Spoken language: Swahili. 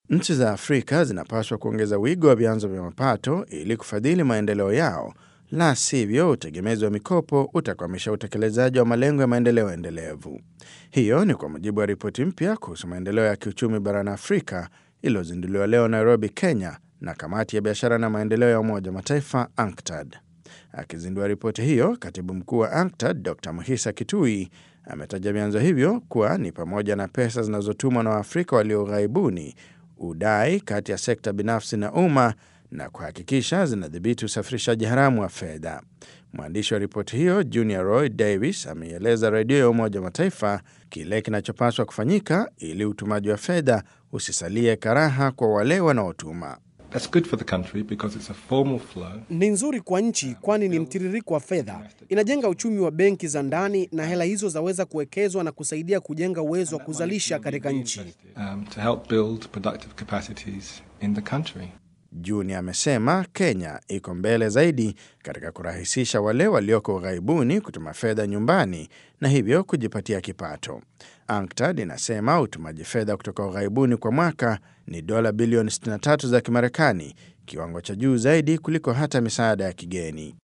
Nchi za Afrika zinapaswa kuongeza wigo wa vyanzo vya mapato ili kufadhili maendeleo yao, la sivyo utegemezi wa mikopo utakwamisha utekelezaji wa malengo ya maendeleo endelevu. Hiyo ni kwa mujibu wa ripoti mpya kuhusu maendeleo ya kiuchumi barani Afrika iliyozinduliwa leo Nairobi, Kenya, na kamati ya biashara na maendeleo ya Umoja wa Mataifa UNCTAD. Akizindua ripoti hiyo, katibu mkuu wa UNCTAD Dr Muhisa Kitui ametaja vyanzo hivyo kuwa ni pamoja na pesa zinazotumwa na Waafrika walio ughaibuni, udai kati ya sekta binafsi na umma na kuhakikisha zinadhibiti usafirishaji haramu wa fedha. Mwandishi wa ripoti hiyo Junior Roy Davis ameieleza redio ya Umoja wa Mataifa kile kinachopaswa kufanyika ili utumaji wa fedha usisalie karaha kwa wale wanaotuma. That's good for the country because it's a formal flow. Ni nzuri kwa nchi kwani ni mtiririko wa fedha, inajenga uchumi wa benki za ndani, na hela hizo zaweza kuwekezwa na kusaidia kujenga uwezo wa kuzalisha katika nchi. Um, to help build productive capacities in the country. Junior amesema Kenya iko mbele zaidi katika kurahisisha wale walioko ughaibuni kutuma fedha nyumbani na hivyo kujipatia kipato. UNCTAD inasema utumaji fedha kutoka ughaibuni kwa mwaka ni dola bilioni 63 za Kimarekani, kiwango cha juu zaidi kuliko hata misaada ya kigeni.